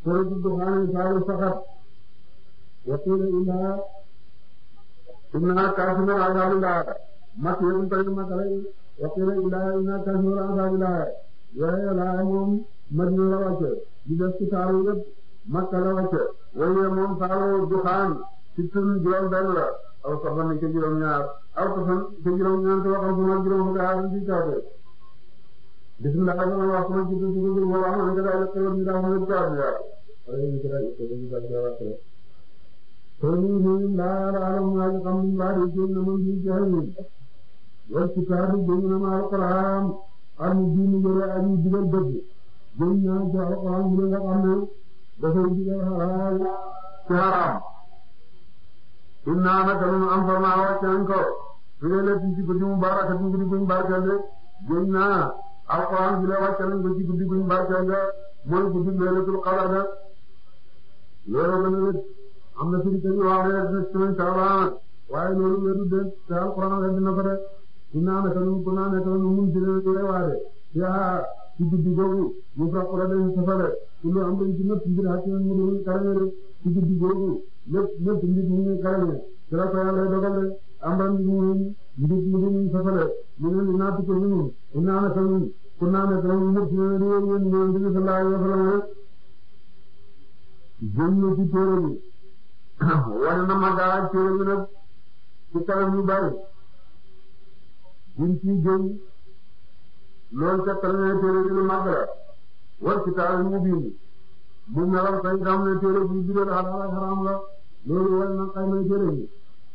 suratu duxaan saaru saxat waqiila inna inna kaashiful azaabillah makkiyatun tamit makkalay waqiila inna inna kaashiful azaabillah yooyu laa moom Madina la wàcce di def ci saaru yëpp Makka la wàcce waaye moom saaru duxaan ci tun juróom benn la aw safan ca juróom ñaar aw safan ca juróom ñaar te waxal sama juróom fukki aar ci kaate bismillah sama wax sama ci tudd tudd mo wax man kada ko ni da mo jaar ya ay ni kada ko ni da jaar ko ko ni ni la la alam ma kam ni ba ri ci na mun di jahi wa kitabu jinna ma alquran ar mu diinu yore ay digal dëgg jëm naa ci alquran mu nga xam ne dafay digal xalaal ci haram inna naka nun anzalna wàcce nañ ko fi laylatin ci guddi mubarakatin guddi guñ barkeel de jëm naa alquran bi la wàcce nañ ko ci guddi guñ barkeel de mooy guddi laylatul qadr de loolu gën a wét am na firi kañu wax ne bis semaine saabaan waaye loolu wéru de te alquran la dina ko de inna naka nun ku naa naka nun mun ci leen yore waade yaa ci guddi googu mu fekk la dañ safale kullu am dañ ci nëpp mbir ak mu doon karame de ci guddi googu lépp lépp mbir mu ngi karame ci la ko yàlla dogal de am ran mu mbir mu doon safale mu ne li naatu ko ñu inna naka nun ku naa naka nun mu ci leen yore yéen ñoom bi sallallahu alayhi wa sallam jëm na ci téere bi wane na ma gaa téere bi nag ci kanam yu bari buñ ci jëm loolu ca kanam téere bi lu mag la war ci taal mu bind mu melal kay xam ne téere bi bi doon xalaal ak xaraam la loolu war na xay may téere bi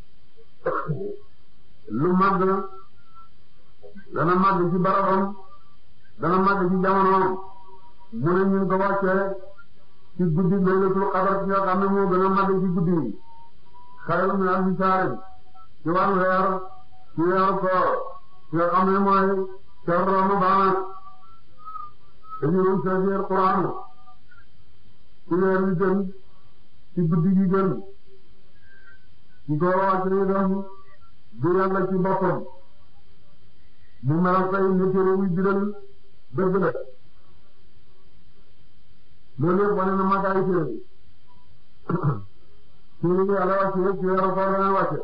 lu mag la dana mag ci barabam dana mag ci jamonoom mu ne ñu ko wàccee ci guddi laylatul qadr ci nga xam ne moo gën a mag ci guddi yi xayru min alfi shahr ci wàllu weer ci weeru koor ci nga xam ne mooy shahru ramadan dañu doon seetlu Alxuraan ci weer wi gën ci guddi gi gën ci ko wàcc ni doon du yàlla ci boppam mu melal kay ni téere wi bidal dëgg la loolu yëpp wane na magaay téere bi téere bi yàlla wàcc yëpp ci weeru koor la wàcce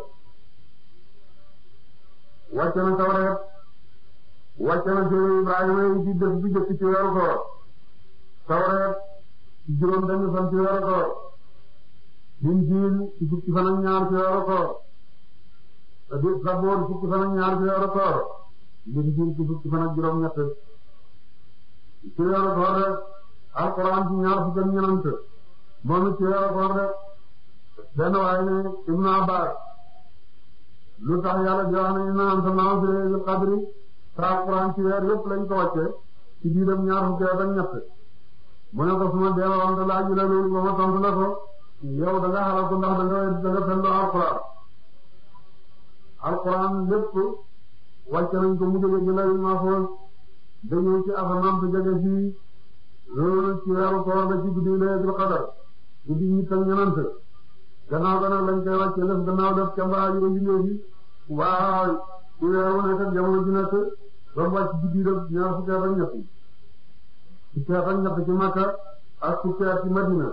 wàcce na Tawreet wàcce na téere Ibrahima yi ci def bi jëkk ci weeru koor Tawreet ci juróom benn fan ci weeru koor Injiil ci fukki fan ak ñaar ci weeru koor Saboor fukki fan ak ñaar ci weeru koor Injiil ci fukki fan ak juróom ñett ci weeru koor rek Alxuraan ci ñaar fukki ak ñeent moom it ci weeru koor rek benn waaye ne Ibnu Abbaas lu tax yàlla di wax ne innaa anzalnaahu fii laylatil qadri te Alxuraan ci weer yëpp lañ ko wàcce ci biiram ñaar fukki ak ñett mu ne ko suma deewoon te laaj la loolu ba ma tontu la ko yow da nga xalaat ko ndax da nga da nga fenn Alxuraan Alxuraan lépp wàcce nañ ko mu jóge ci lawhul mahfuus dañoo ci asamaan te jóge fii loolu ci weeru koor la ci guddi laylatul qadr guddi ñett ak ñenant gannaaw gannaaw lañ koy wàcce def gannaaw def ca mbaa yu bindee fi waaw ci weer wu nekk jamono ji nekk ba mu wàcc ci biiram ñaar fukki at ak ñett fukki at ak ñett ci Makka ak fukki at ci Madina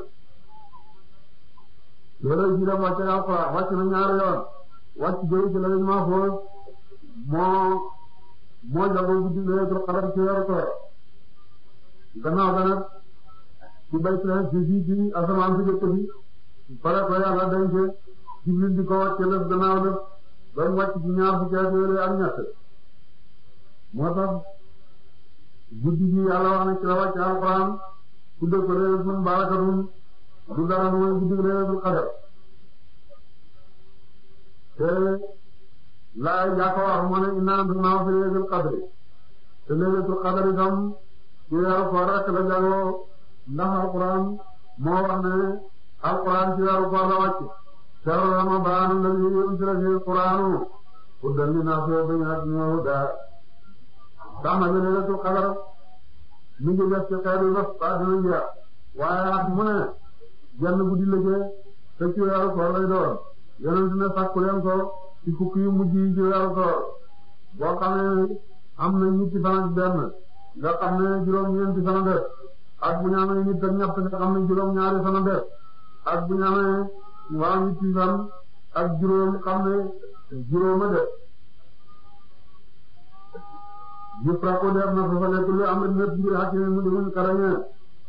loolu biiram wàcce Alxuraan wàcc na ñaari yoon wàcc jóge ci lawhul mahfuus moo moo jagoo guddi laylatul qadr ci weeru koor gannaaw ga nag ci baytu ci fii ci asamaan si jëkk fi pare ko yàlla denc Jibril di ko wàcce lëf gannaaw lëf ba mu wàcc ci ñaar fukki at yooyu ak ñett moo tax guddi gi yàlla wax na ci la wàcce alxuraan tudde ko laylatun barakatun du dara mooy guddi laylatul qadr te laay yaa ko wax moo ne innaa anzalnaahu fi laylatul qadri te laylatul qadri itam ci weeru koor rek la jagoo ndax alxuraan moo wax ne alquran ci weeru koor la wàcc shahru ramadan alladhi unzila fihi alquranu hudan linnaasi wa bayyinatin minal hudaa tax na laylatul qadr mi ngi def ci xeetu bés ba dina jeex waaye at mu ne jenn guddi la jee te ci weeru koor lay doon yonent ne sàkku leen ko ci fukki yu mujj yi ci weeru koor boo xam ne am na ñetti fan ak benn nga xam ne juróom-ñeenti fan def ak bu ñu amee nit ak ñett nga xam ne juróom-ñaari fan def ak bu ñu amee waa ñetti fan ak juróom xam ne juróoma def yëpp rako def na fa fa nekk lu am lépp mbir xàcc mu demuñ karañee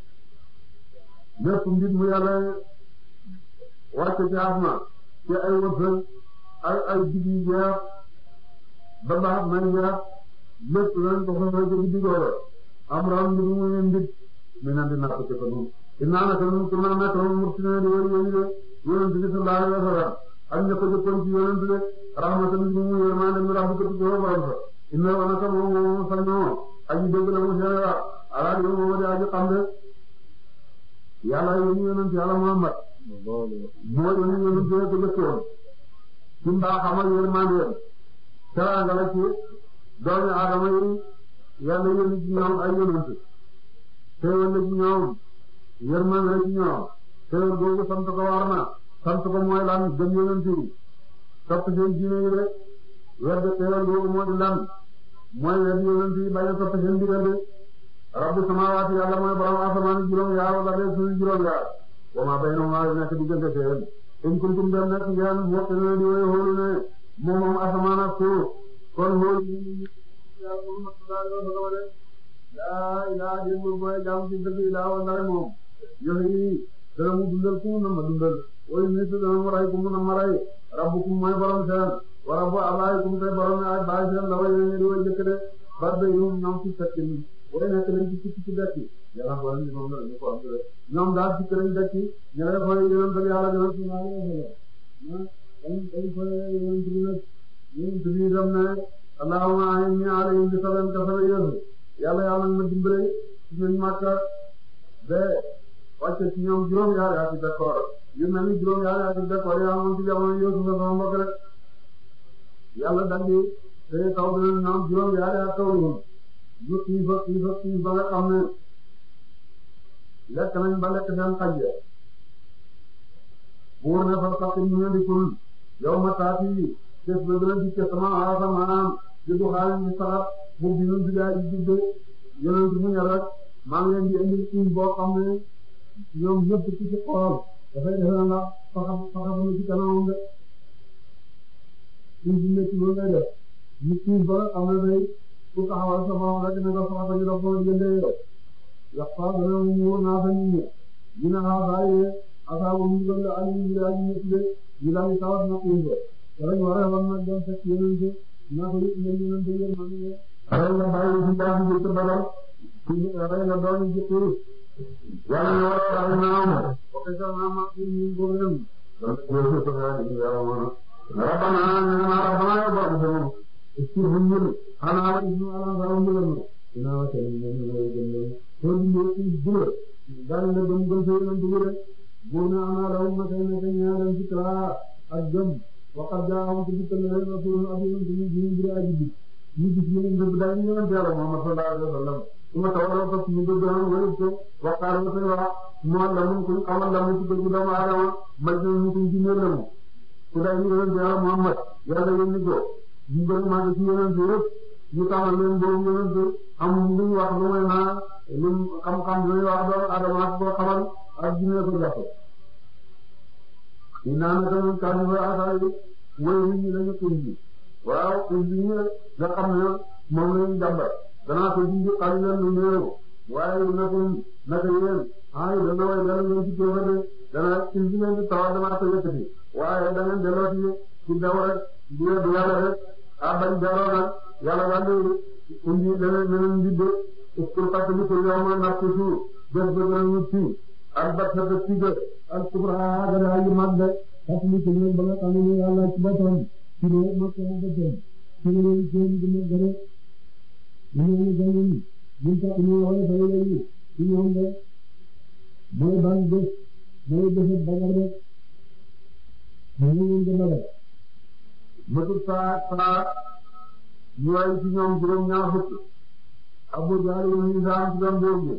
lépp mbir mu yàlla wàcce ci asma ci ay wërsëg ay ay digg yu jeex ba baax may jeex lépp lañ ko fa ci digg googu am ram mbir mu mbit mi nan di natt ci ko noonu dinaa naka nun ku na nekk moom murtine di wëri yéni de yonent bi sallallahu alayhi wa sallam ak ña ko jëkkoon ci yonent de rahmatan bi mu yërmande mi rahmatu ko borom sa inna wa naka moom moom sañoo aji dégg la mu seere wax ala di moom di aji xam de yàlla yónni yonent yàlla Muhammad moo yónni yonent ko jëkkoon ci mbaaxam ak yërmandeem teraanga la ci doomi aadama yi yàlla yónni ci ñoom ay yonent teewal la ci ñoom yërmande la ci ñoom teewal googu sant ko war na sant ko mooy lan gëm yonent yi topp seen diine yi rek wedd teewal googu moo di lan mooy wedd yonent yi bañ a topp seen digal de rabbu samaawaati yàlla mooy borom asamaan juróom yaar wala de suuf juróom yaar wa maa baynahumaa nekk diggante seen in kuntum dem nekk ngeen wokk ne di woy xoolu ne moom moom asamaan ak suuf kon xoolu laa ilaa déggul mooy jaamu ci dëgg ilaa wa ndare moom yoxi dana mu dundal ku mu na ma dundal woy nit dana mu ray ku mu na ma ray rabbukum mooy borom seen wa rabbu abaayikum tey borom ay baay seen la way ne di way jëkk de bar de yum ñoom ci fekk ni way nekk dañ ci ci ci dekki yàlla ko ni moom la ñu ko am de ñoom daal ci kërañ dekki ñene koy yonent bi yàlla gënal ci naa la dañ dañ koy yonent bi nag yonent bi dem ne allahumma a'inni alayhim bi sab'in ka sab'i yusuf yàlla yàlla na ma dimbale ci ñun Makka ba wàcce ci ñoom juróom-ñaari ati d'accord yu mel ni juróom-ñaari ati d'accord yaa moom ci jamono Yuusuf sama mbokk rek yàlla daldi te taw bi ñoom juróom-ñaari at taw ñu ñu xiif ak xiif ak xiif ba nga xam ne lekk nañ ba lekk seen xaj ya buur ne fa sax ñu ne di kul yow ma taati des ba gën a dikke sama asamaan di du xaalis di saxat mu bi ñun bidaa ji judde yonent mu ñor rek maa ngi leen di indi suñ boo xam ne ñoom ñëpp ci ci xool dafay defe na nga faxa faxa fa ci kanamam de suñ si nekk loolu ngay def ñu suñ ba xam ne day ku taxawal sa borom rek ne nga faxa ñu dox foo jëndee yow yax fa dana mu muur naa fa nit ñi ñu ne xaa bàyyi asaabu mu gën la ali ñu daal ñu de ñu daal di tawat na suñ ba rek war a war nag dem fekk yonent naa ko yëpp ngeen yonent yéen maa ngi rey nga bàyyi ci baax bi ci badal ci rey nga doon ci tur yàlla na war a rey naa am ok sax naa ma ci ñu ko gëm donc jërëjëf ko yaa ngi yàlla mo na rabbana na ma rabbana ya borom sama ci fu ñu ana wa ibnu ala salam ñu gëm ina wa tan ñu ñu lay gëm ko di ñu ci dul dal na gëm gëm sey ñu dul bu na ana raw ma tay na tay ñaaram ci tra ak gëm waqad jaa'ahum ci dikkal na rasulun abiyun ci ñu ñu ajibi ñu gis ñu ngi daal ñu ñëw Yàlla Muhammad sallallahu alayhi wa sallam su ma tawaloo ko ñu bëgg a wëri ko waxtaan ba seen wax mu la mu ko amal la mu ci bëgg doomu aadama may ñu ñu ko ci ñëw la mu ku daal ñu ñëw Yàlla Muhammad Yàlla yónni ko ñu bëgg maa ngi ci yonent yëpp ñu taxal leen boobu yonent am lu ñu wax lu may naa lu xam-xam lu wax doomu aadama ak boo xamal ak jinne ko jàpp ñu naan tamit kàddu ba asaay mooy nit ñi lañu ko ji waaw indi ñi nga xam ne moom lañu jàmbat danaa ko ji xali leen lu néew waaye naka naka yéen ah dana way dana ngeen ci kéema de dana indi leen di tawal danaa ko yëkkati waaye da ngeen delloo ci ci daw rek du du yàlla rek ah bañ delloo nag yàlla wàllu indi dana dana njidde pour fàttali ko yow ma natt suuf bés ba gën a ñu ci ak bat sa bés ci ak kubra gën a yu mag de fàttali ko ñoom ba nga xam ne yàlla ci boppam ci ne ma ko bëggoon ci ne leen seen dina gëre ñu ñu gënal ñu ta ñu wala fa lay ci ñoom de mooy ban bés mooy bés bagar rek ñu ñu gën a def matu saa saa ñu ay ci ñoom juróom ñaar fukk Abu Jahl ñu saa ci doon boobu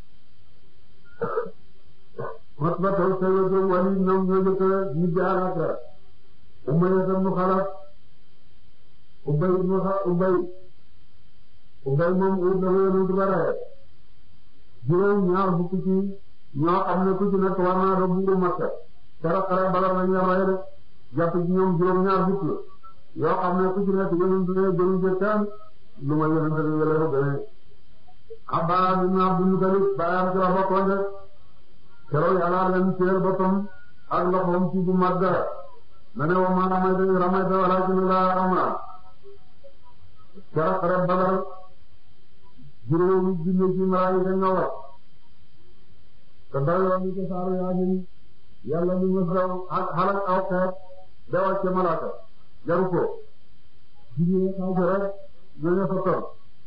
mat ba taw sa yo wali ñoom ñoo jëkk ñu jaaraka Umayya ibn Xalaf Ubay ibn Ubay Ubay moom ut na ko yonent ba rey juróom ñaar fukk ci ñoo xam ne ku ci nekk war naa doon buuru Makka keroog xare Badar lañ leen rey de jàpp ci ñoom juróom ñaar fukk yoo xam ne ku ci nekk yonent ne gënu ca kenn lu ma yonent ne wala ko gënee Abbaas ibn Abdul Muttalib baayam ci la bokkoon de keroog yàlla leen teer boppam ak loxoom ci bu mag dara na ne wa ma ramayta iz ramayta walaakinna Allaaha ramaa keroog xare Badar juróomi junni ci malaayika ñoo wax te dara ñu ko saaru Yaasin yàlla ñu ngi daw xalak aw xeet da wàcce malaaka jaru ko jigéen xaw ko rek ñooñu fa toll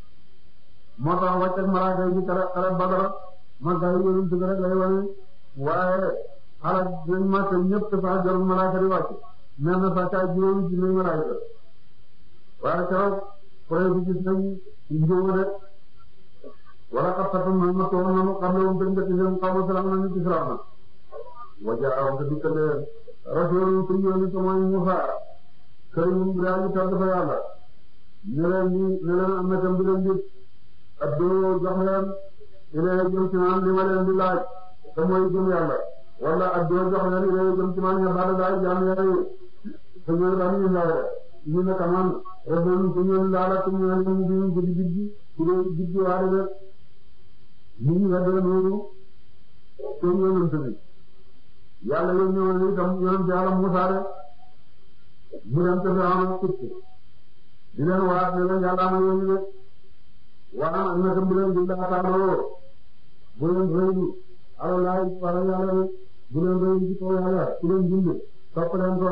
moo tax wàcce ak malaaka yi ci xare xare Badar magga yi yonent bi rek lay wane waaye xalak nañ màkk ñëpp sax jarul malaaka di wàcce mel na sax kaay juróomi junni malaaka waaye keroog projet bi gis nañ njóoba de wala kat fatam na ma toog nanu xam lewum ten njëkk seen xaw ma salaam na ñu ci salaam na wajaawam te dikkaleen rasulun ku yónni ko mooy Musa karimun bu daa ñu tàgg fa yàlla ne leen ni ne leen am na tam bi leen dit addoo jox leen ilee jëm ci man li ma leen di laaj te mooy gëm yàlla wala addoo jox leen ilee jëm ci man nga baada daay jaam yàlla yi te ñooy bani Israël ñu ne kaman rasulun ku ñëw laala ku ñëw ñu di guddi guddi ku dee guddi waade de nit ñi weddee noonu seen yonent bi yàlla yéen ñëwoon itam yonent yàlla Musaa de mu dem te Firawna tukk di leen waat ne leen yàlla ma yónni de waa am na tam bu leen di laataaroo bu leen rëylu ala laay wala yàlla de bu leen rëylu ci kaw yàlla ku leen bind topp leen ko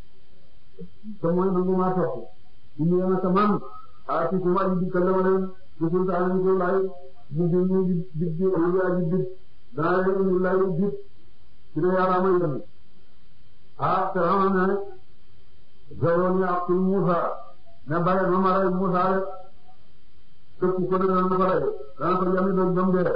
te mooy nangu maa topp indi yéen a man a ci kuma di dikkal ma leen ci sultaan ko lay mu di ñu di di di di aji di danaa leen indi lay di ci ne yàlla ma yónni ah Firawna ne zaroon ya aktul Musa ne bare ma ma rey Musa rek képp ko ne dana ko rey dana ko jami doon jom dee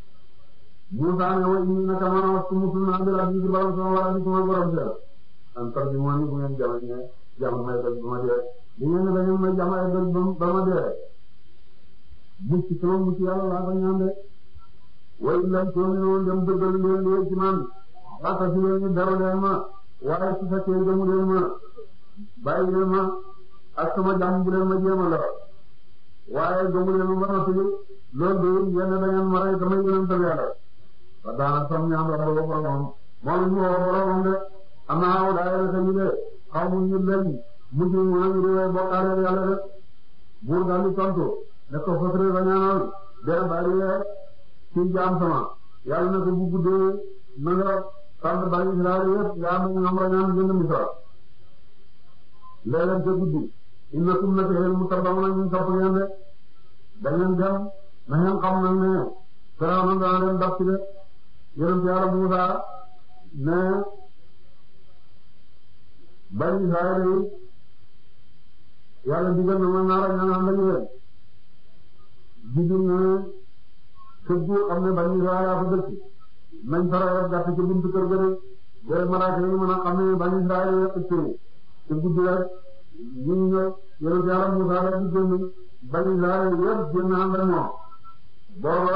Musa ne wa inni naka man wastu musul naa bi rabbi ci borom sama wala ci sama borom seel an tar bi moo ni bu ngeen jama ne jama may doj ba ma dee li ngeen ne da ngeen may jama ay doj ba ma dee mucc sama mucc yàlla laa ko ñaan de wa illam tu'minu dem dëggal leen leen ci man waata si leen dara leen ma waaye su fekkee gëmu leen ma bàyyi leen ma ak sama jàmm bu leen ma jéem a lor waaye gëmu leen ma ba noppi loolu de yéen da ngeen ma rey damay yonent yàlla ba daana sam ñaan wax ba boromam moom ñu woo boromam de am naa aw daay rek ñu de xaw mu ñu leen mujj mu nañu di way bokkaale yàlla de buur daal di tontu ne ko fotri ba ñaanal dee bari ci jaam sama yàlla ne ko bu guddee na nga tànn bari Israël yëpp nga am ñoom rañaan jënd Misra léeg-léeg ca guddi innakum naka yéen mutaba'una ñu topp ngeen de da ngeen dem na ngeen xam nag ne Firawna dana leen daf ci de yonent Yàlla Muusaa ne bari Israël yi yàlla digal na ma naa rañaan ànd ak yéen digul na kër gu xam ne bani Israël fa dëkk nañ faral gàtt ci buntu kër ga de booy malaaka yi mën a xam ne bani Israël yëpp ci te guddi rek ñu ñëw yonent Yàlla Muusaa rek di génn bani Israël yëpp génn ànd ak moom booba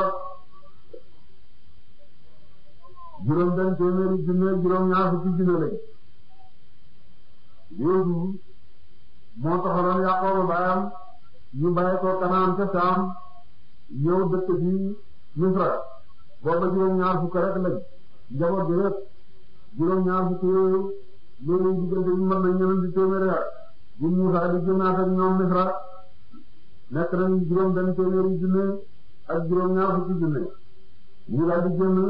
juróom benn téeméeri junne juróom ñaar fukki junne lañ Yuusuf moo taxaloon Yaqooba baayam ñu bàyyi ko Kanaan ca Saam ñëw dëkk bi Misra booba juróom ñaar fukk rek lañ njaboot bi rek juróom ñaar fukk yooyu loolu diggante ñu mën nañ ñeneen di téeméeri at bu Muusaa di génnaat ak ñoom Misra nekk nañ juróom benn téeméeri junne ak juróom ñaar fukki junne ñu daal di génn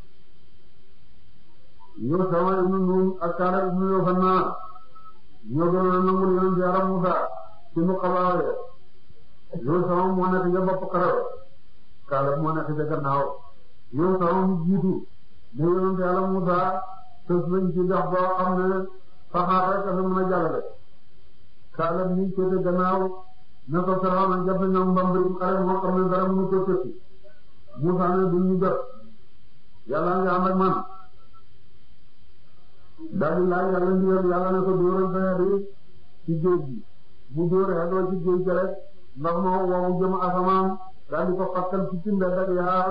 ñoo sama ibnu Nun ak Kaala ibnu Yohanna ñoo gënoon a nangul yonent Yàlla Muusaa ci mu xabaare yow sama moo nekk ca bopp xarala Kaala moo nekk ca gannaaw yow sama mu jiitu ne yonent Yàlla Muusaa tës nañ ci dox boo xam ne saxaar rek a mën a jàllale Kaala mi féete gannaaw ne ko Firawna jàpp ñoom mbambari xare moo xam ne dara mënu ko tëkki Muusaa ne duñ ñu jot Yàlla nga ànd ak man daal di laaj Yàlla ndigal Yàlla ne ko dóoral sa xeet yi ci géej gi bu dóoree doo ci géej gi rek ndox ma wow jëm asamaan daal di ko fàttal ci timbe rek yaa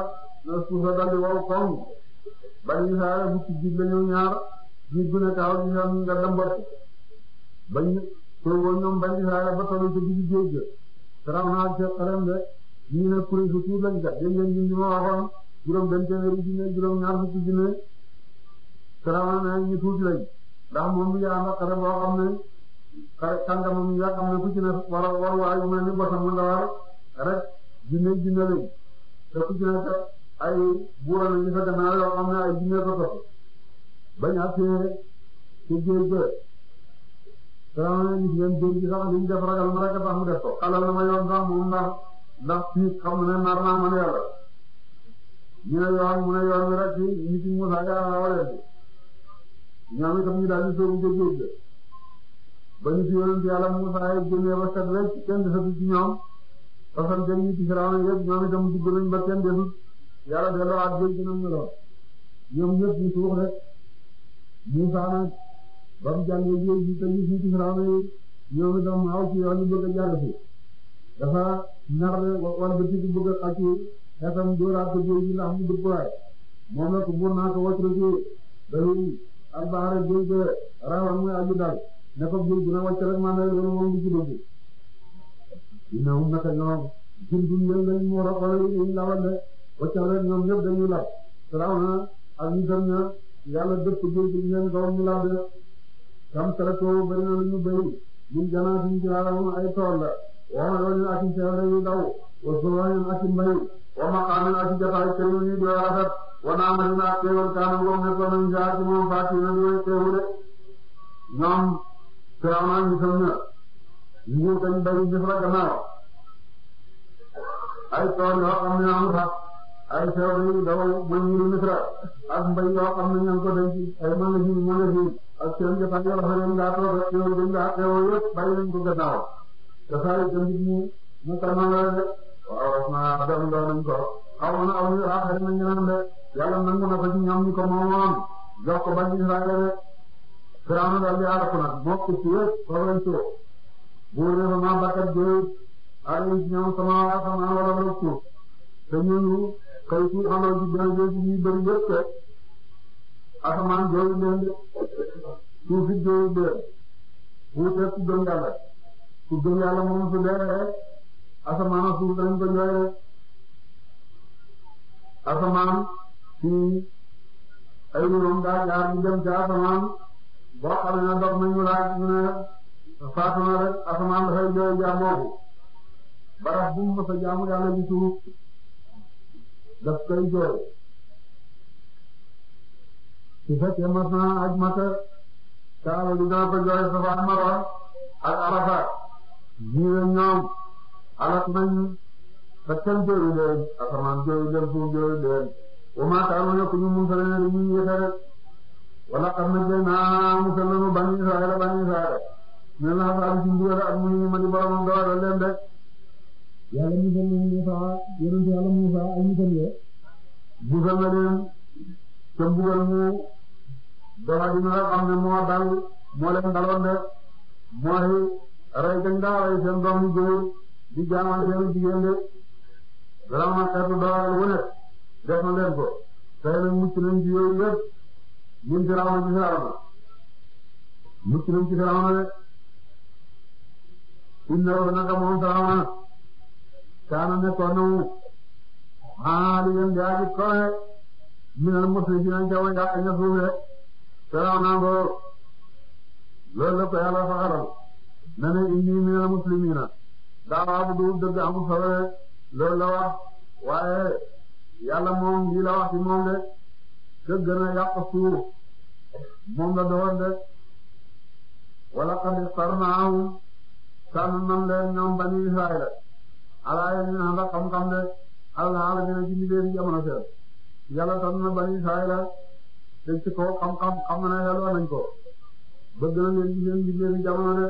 na suufa daldi wow koŋ bani Israël bu ci jiit la ñu ñaar jiit bu ne taxaw ci seen nga dëmbat bañ toogoo ñoom bani Israël ba tollu ci digg géej ga saraw naa ci xarem de ñii ne kuréel su tuut lañ kat dégg ngeen ñun ñu ma waxoon juróom benn téeméeri junne juróom ñaar fukki junne saraw na ñu tuuti lañ ndax moom mi yaa ndax xare boo xam ne xare kàngam mi nga xam ne ku ci ne war war waay bu mel ni bosam nga war rek junne junne lañ te ku ci ne kat ay buura lañu fa gannaaw yoo xam ne ay junne ko topp bañ a tee ci géej ga saraw na gis ngeen géej gi sax li ñu def ragal ma rek a tax mu def ko xalal na ma yoon sax moom ndax ndax fii xam ne nar naa mën yàlla ñu ne yoon mu ne yoon wi rek ci nit ñi Musaa yaa waleen bi ñoom itam ñu daal di sóobu ca géej ga ba ñu fi yonent yàlla Musaa yi génnee ba set rek kenn desatu ci ñoom parce que ñu ci Firawna yëpp ñoom itam dugg nañ ba kenn desut yàlla delloo ak géej gi nam meloon ñoom ñëpp ñu suux rek Musaa nag ba mu jàngee géej gi te ñu fi ci Firawna yi ñoom itam aw ci yoon ñu bëgg a jàll fi dafa nar wala ba ci bëgg a xàcc xeetam dóoraat ko géej gi ndax mu dëpp waay moom la ko buur naa ko wàcc ci dalil albaare géej ga rawan muy aju dal ne ko géej gi na wàcc rek man loolu moom du ci dëgg dina um naka ñoom jundum yéen lañ mu roxole yi lawal de wàccal rek ñoom ñëpp dañuy lab raw na ak ñu dem na yàlla dëpp géej gi ñeen kaw ñu lab de kam tere ko bari na lu ñu bëri ñun janaat yi ci laalam ay tool la waa yoon ak ci seere yu daw wa suwaayam ak ci mbay wa maqaamin ak ci jotaay kër yi di rafet wa naamatin ak teewal kaanam goom ne ko nañ saa ci moom faati na di way teewu de ñoom Firawna ñu sam na nguur kañ bari Misra gannaaw ay tool yoo xam ne amul sax ay seere yu daw ba ñiru Misra ak mbay yoo xam ne ñan ko denc ay magasin magasin ak seen jotaay yoo xam ne ngaa toog ak teewu dañ ngaa teewoo yëpp bàyyi nañ ko gannaaw dafay jënd mu mu tànnaloo de waaw naa dem doon nañ ko xaw ma aw yu aaxari nañ ñu naan de yàlla nangu na ko ci ñoom ñu ko moomoon jox ko bañ Israël de Firawna daal di aar ko nag moo ko ci yëpp foofu lañ ci buur ne fa maa bakkat jooy ak ci ñoom sama asamaan wala wala suuf te ñooñu xëy ci xamal ci benn jooy ci ñuy bëri yëpp te asamaan jooy leen de suuf it jooy leen wuuteeg ci gëm yàlla ku gëm yàlla moom su dee asamaan suuf dañ ko jooy rek asamaan ci ay niroom daa jaar ñu dem ci asamaan boo xam ne dox nañu laaj ñu ne faatu na rek asamaan dafay jooy jaamooku barab bu mu mës a jaamu yàlla ci suuf daf koy jooy su fekkee mas na aj mata kaaba gi dana ko jooy Safa ak Marwa ak Arafa ñii ñoom alak nañ te kenn jooyu leen asamaan jooyu leen suuf jooyu leen wa maa kaanu nekkuñu musal ne dañuy yéexe rek wala xam ne jëy naa musal nañu bani Israël bani Israël ne la xasaari ci mbugal ak mu ñu ma di boromam doole leen de yàlla musal nañu Musa yonent yàlla Musa ay musal ye musal na leen te mbugal mu doxa dina nga xam ne moo dal moo leen daloon de mooy rey gañ daa rey seen doom yu góor di jaamal seen jigéen de vraiment xeetu doole bu nekk def na leen ko tey nag mucc nañ ci yooyu yëpp ñun Firawna ci Firawna mucc nañ ci Firawna de innahu naka moom Firawna kaana nekkoon na mu aaliyan di aji kowe minal musrifiina ca way yàq ña suuf de Firawna ngoo loolu la ko yàlla faxaral na ne inni minal muslimiina daawa bu dul dëgg amul solo loolu la wax waaye yàlla moom lii la wax ci moom de te gën a yàq suuf moom la doon de wala qad ikhtarnaahum tànn nan leen ñoom bani Israayil ala yéen a ndax xam-xam de alhamdulilah dina ci liggéey jamono seen yàlla tànn na bani Israayil te ci kaw xam-xam xam na ne yàlla nañ ko bëgg na leen ci seen liggéey jamono de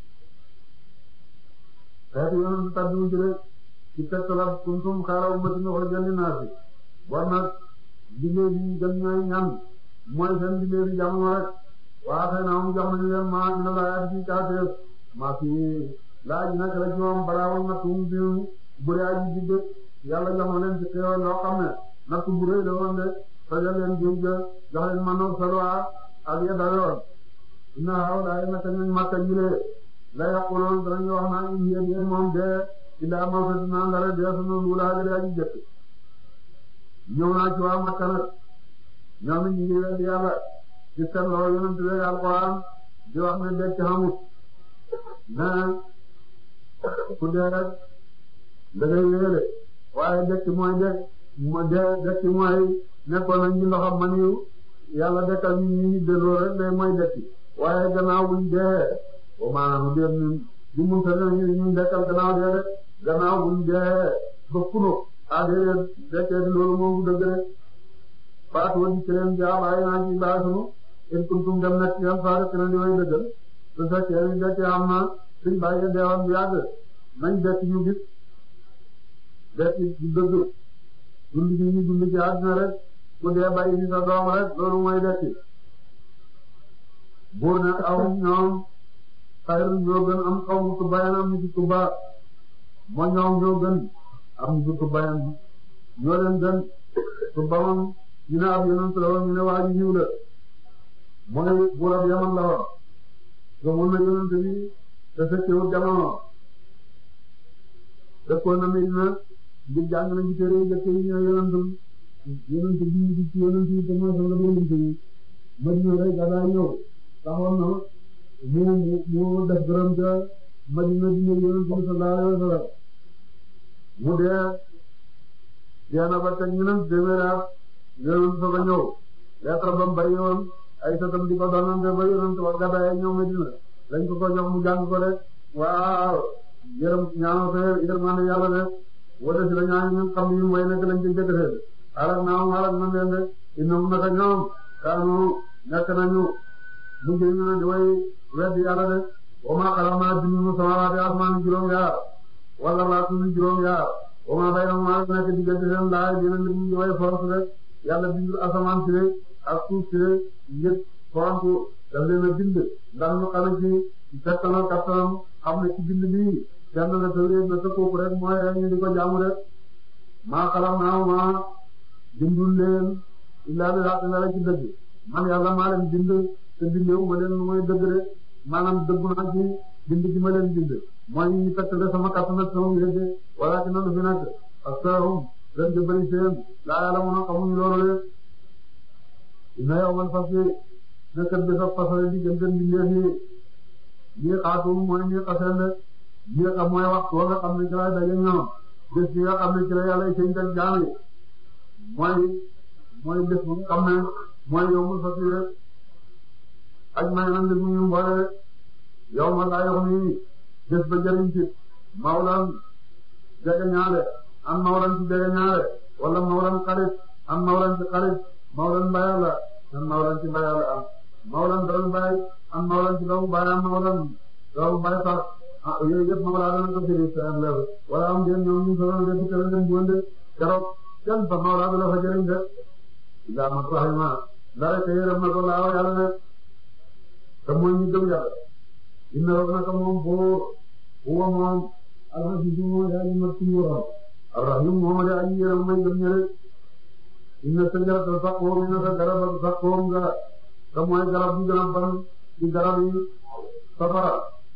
xeetu yoonu su tàddu ci de ci tegtal kuntum xayra ummatin ukhrijat linnaasi war nag liggéey bi gën ñooy ñan mooy seen liggéey bi jamono rek waa xëy na jox nañu leen maa dina la yaati ci kaateef maa fi laaj nag la ci moom balaa woon na tuum bi bu dee aji jidde yàlla jox na leen ci xéewal loo xam ne natt bu rëy la woon de tojal leen géej ga jox leen ma noor salwa ak ya dayoon inna hawlaay naka ñu makka jile la yaqulun danañu wax naan in yéen yéen moom de illaa mawtatunaa ndara dee sunu luulaa ga aji jëkk ñëw naa ci waa makka nag ñoom it ñu ngi weddi yàlla ci seen loxo yonent bi alquran di wax ne dekk xamut mais ku dee rek da ngay wéele waaye dekk mooy dekk mo dee dekk mooy nekkoon nañ ci ndoxam man yu yàlla dekkal ñu ñu delloo rek day mooy dekk waaye gannaaw buñ dee o maanaam dee ñun du mun sa ñu ñu dekkal gannaaw dee rek gannaaw buñ dee ba kuno ah déedéet dekkee loolu moom bu dëgg rek faatu woon ci leen jaam ay naa ci baa sunu in kuntum dem nekk yan faare te ne di way dëggal su fekkee ni dekk am na suñ bàyyi deewoon bu yàgg nañ dekk ñu gis dekk du dëgg dund gi ñu dund ci àdduna rek ku dee bàyyi ni sa doom rek loolu mooy dekk buur ne aw ñoom xayru ñoo gën am xaw mu tubbayan am ñu ci tubba moo ñoom ñoo gën am ñu ci tubbayan ñoo leen gën tubba moom ñu ne ab yonent la woon ñu ne waa ji ñëw la mooy buur ab yaman la woon gëmoon na yonent bi te fekkewul jamono dëkkoon na Medina ngir jàng na ci téere jëkk yi ñu ne yonent yonent bi di ci yonent yi te mooy sanga yonent yi Madina rek gàddaa ñëw taxoon na mu mu def gërëm ca Madina di ñëw yonent bi sallallahu alayhi wa sallam mu dee dee na ba teg ñu ne téeméeri at yonent soog a ñëw lettre ba mu bari woon ay sëtam di ko doonante ba yonent wa gàddaay ñëw Medina lañ ko ko jox mu jàng ko rek waaw yërëm ñaanal ko yërmande yàlla de wala si la ñaan ñun xam ni mooy nekk lañ ci jëkkësee xaaral naa am xaaral na leen de innahum naka ñoom kaanu nekk nañu mujj ñu ne di way weddi yàlla de wa maa xalaqnaa bindu samaawaati asmaan juróom yaar wala laa suñu juróom yaar wa maa baynahumaa nekk diggante seen laay dina nit ñi way force rek yàlla bindu asamaan si de ak suuf si de yëpp force daf leen a bind ndax ñu xam ci fekkanal kattanam xam ne ci bind bii kenn la tawreet na sa kooku rek mooy rek ñu di ko jaamu rek maa xalam naa ma bindul leen illaa bi haqq la ci dëgg man yàlla maa leen bind te bindewu ma leen mooy dëgg rek maanaam dëggu naa ci bind gi ma leen bind mooy ñu fekkale sama kattan ak sama wéete wala ci nan fi nekk parce que hum gën di bëri seen laa yàlla mun a xamuñu loolu rek ina yow man fas yi nekkat bi sa fasale di gën gën bindee fii lii xaatum mooy lii xaseen de lii xam mooy waxtu wa nga xam ne ci lay daje ñoom bés bi nga xam ne ci la yàlla sëñ ak jaam yi mooy mooy bés bu nga xam ne mooy yow mu fas rek aj may nan li mu ñu mboole yow ma laa yox nii bés ba jëriñ ci mawlan jege ñaare am mawlan ci jege ñaare wala mawlan xarit am mawlan ci xarit mawlan mbayal la am mawlan ci mbayal la am mawlan doomu bay am mawlan ci doomu bay am mawlan doomu bay sax ah yooyu yëpp mawla dana ko firi seen lew wala am ngeen ñoom ñu solo de ci kala leen buonde keroog kenn fa mawla du la fa jëriñ de ila ma rahima dara te yërëm na ko laaw yàlla ne te mooy ñu gëm yàlla inna rabbaka moom boo huwa moom al-azizu yaa ñu mat ci nguuram ar-rahim moom de aji yërëm may gëm ñëre inna sajarata saqoom inna sa garab saqoom nga te mooy garab bi gën a ban ci garab yi safara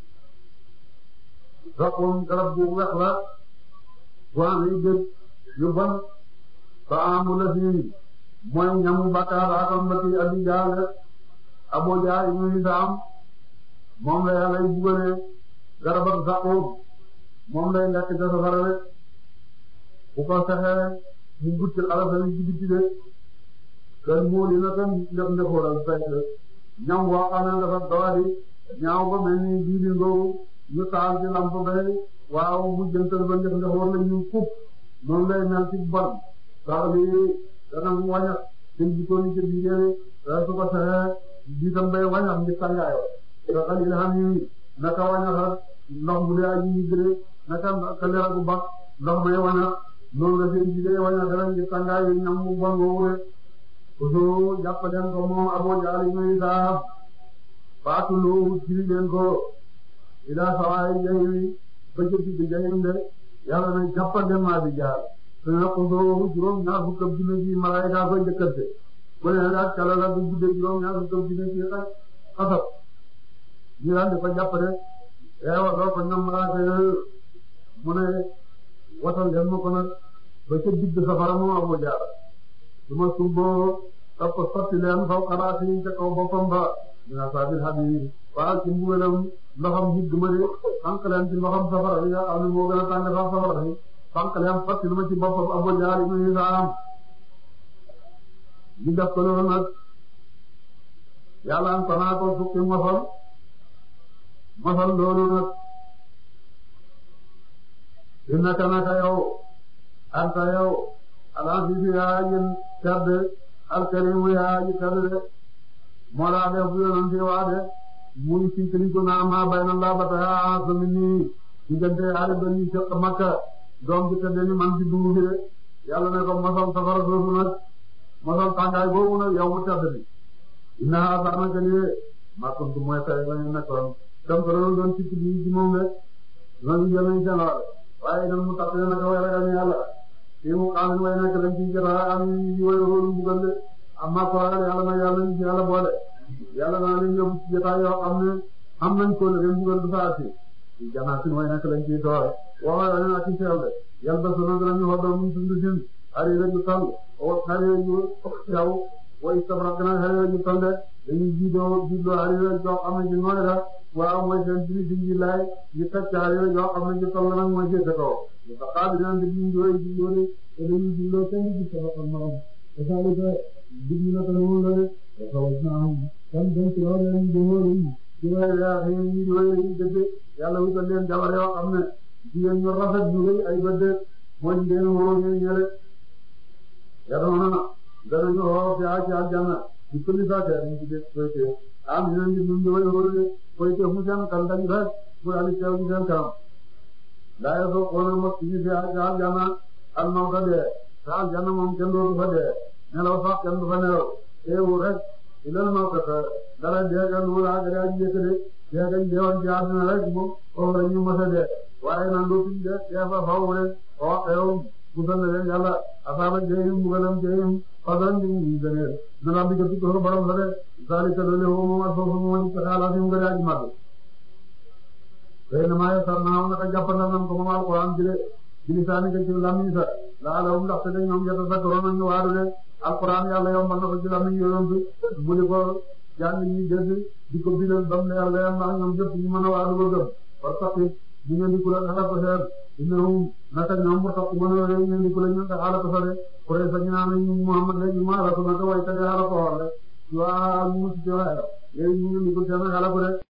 saqoom garab bu weex la bu amee gëj yu ban fa amu la fi mooy ñamu bakkaar akam ba ci abi jaale abo jaal ibnu Hisaam moom la yàlla y bugale garab ak saqoom moom lay lekk ca safara rek bu ko fexee mu gutti alafani ci biti de kër moo dina kan ndef ndefoolal fekk ñam woo xam ne dafa doodi ñaaw ba mel ni diidi ngoogu ñu taal ci lamp bay waaw mu jëntal ba ndef ndefool la ñu fukk noonu lay mel ci bon sax lii dana mu wañax seen jikkoon ci biir su ko fexee biitam bay wañax ngi tàngaayo te xalil xam yi naka wañaxat ndox bu dee aji yigre naka ka leer gu baax ndox may wañax noonu la seen jigéen wañax dara ngi tàngaayo ñam mu bon woowu rek Ousseyn jàppaleen ko moom Abu Jahl ibn Hishaam faatuloo ci leen ko ila sawaay jahim ba jëtti bi jahim de yàlla na jàppaleen maa bi jaar te ne ko soo juróom ñaar fukk ak junne ji malaayika koy njëkkante bu ne daal kala la du guddee juróom ñaar fukk ak junne ji xasab ñu daan di ko jàppale eewa doo ko ñoom malaaka yooyu mu ne watal leen ma ko nag ba ca digg safara moom Abu Jaar su ma sumboo topp sotti leen faw xalaat yi ca kaw boppam ba dina saabil habiib waaw ci mbugalam ndoxam higg ma de fànq leen ci ndoxam safara bi nga xam ne moo gën a tàng sax safara bi fànq leen sotti lu ma ci boppam Abu Jaar ibn Hisaam ñu def ko loolu nag yàlla am ko naa ko fukki mosal mosal loolu nag innaka naka yow anta yow al-aziizu yaa yéen tedd al-kariimu yaa yi tedd de moo laa def bu yonante waa de muy sinkali ko naa maa bayna laabata yaa sami nii diggante yaari ba ñuy seq Makka doom bi tedd ni man ci dungu bi de yàlla ne ko mosal safara soosu nag mosal tàngaay boobu nag yow mu tedd bi inna sax naka lii maa kuntu mooy tey la ñu nekkoon dem ko doon doon sikk bi ci moom de ñooñu jël nañu seen wàll waaye itam mu tax leen naka way ragal yàlla fii mu xam way nekk dañ ciy jot a am yu way wóolu mbugal de amma ko ragal yàlla nag yàlla nañu ci yàlla boole yàlla naa leen yóbbu ci jotaay yoo xam ne am nañ ko le mbugal du saa si janaatin way nekk dañ ciy toore waxoon nañu ak ci seew de yàlla ba sonal dinañu xoddoo mu tund sin ari rek ñu tal o xare yu yow way sabrak nag xare yu tal de dañuy jiidoo jiidoo ari rek joo xam ne ci nooy la waaw mooy seen jili si nji laay ñu teg caar yooyu yoo xam ne ñu toll nag mooy féete kaw ba xaar dinañ di jiidoo jiidoo de te dañuy jiidoo kenn du ci sabakal morom te saalika dig ñu naka noonu la de te xawal naa kan dem ci loolu leen di wóor yi ci way yaa xëy ñi di way yi dëgg yàlla wutal leen jabar yoo xam ne jigéen ñu rafet ñu rëy ay bëdde mooy ngeen wóor ñu ñële yadoona danañu woo fi ci aljanna ci kulli saate ñu ci def koyte am ñu ngi ñu di way wóor de koyte fu seen kan dañ rek mu daal di teew ci seen kanam daa yo soo xoona mos ci fi ci aljanna al mawta dee te aljanna moom kenn dootu fa dee nelaw sax kenn du fa nelaw teewu rek ilal mawta dara dee ga lu laa ga ji yëkkade dee ga deewoon ci àdduna rek moom foofu la ñu mos a dee waaye nag lu fi dee dee fa faw rek oo xew musal na leen yàlla asaaba jeyim mbugalam jeyim fadlan bi ñu gëneel na la bi gëstu ko borom la de zalika loolu moom ak foofu moom ci xalaat yi mu gën a aji màgg xëy na maa yasar naa naka jàppandal nañ ko moom alquran jële bilisaani ka ci lamiñ sa laalawum ndaxte de ñoom yata sakroon nañu waaru de alquran yàlla yombal na ko ci lamiñ yonent mu di ko jàng ñi dégg di ko bindal bam leer leer ndax ñoom jëpp ñu mën a waaru ba gëm par saqi ñu ngeen di kula xala ko seer innahum naka ñoom mu tax mën a ngeen di kula ñu nga xala ko sare kure sa ñu naan ñu Muhammad léegi ma la ko naka way tade xala ko xool rek waa mu ci waay léegi ñu ngeen di ko seen xala ko de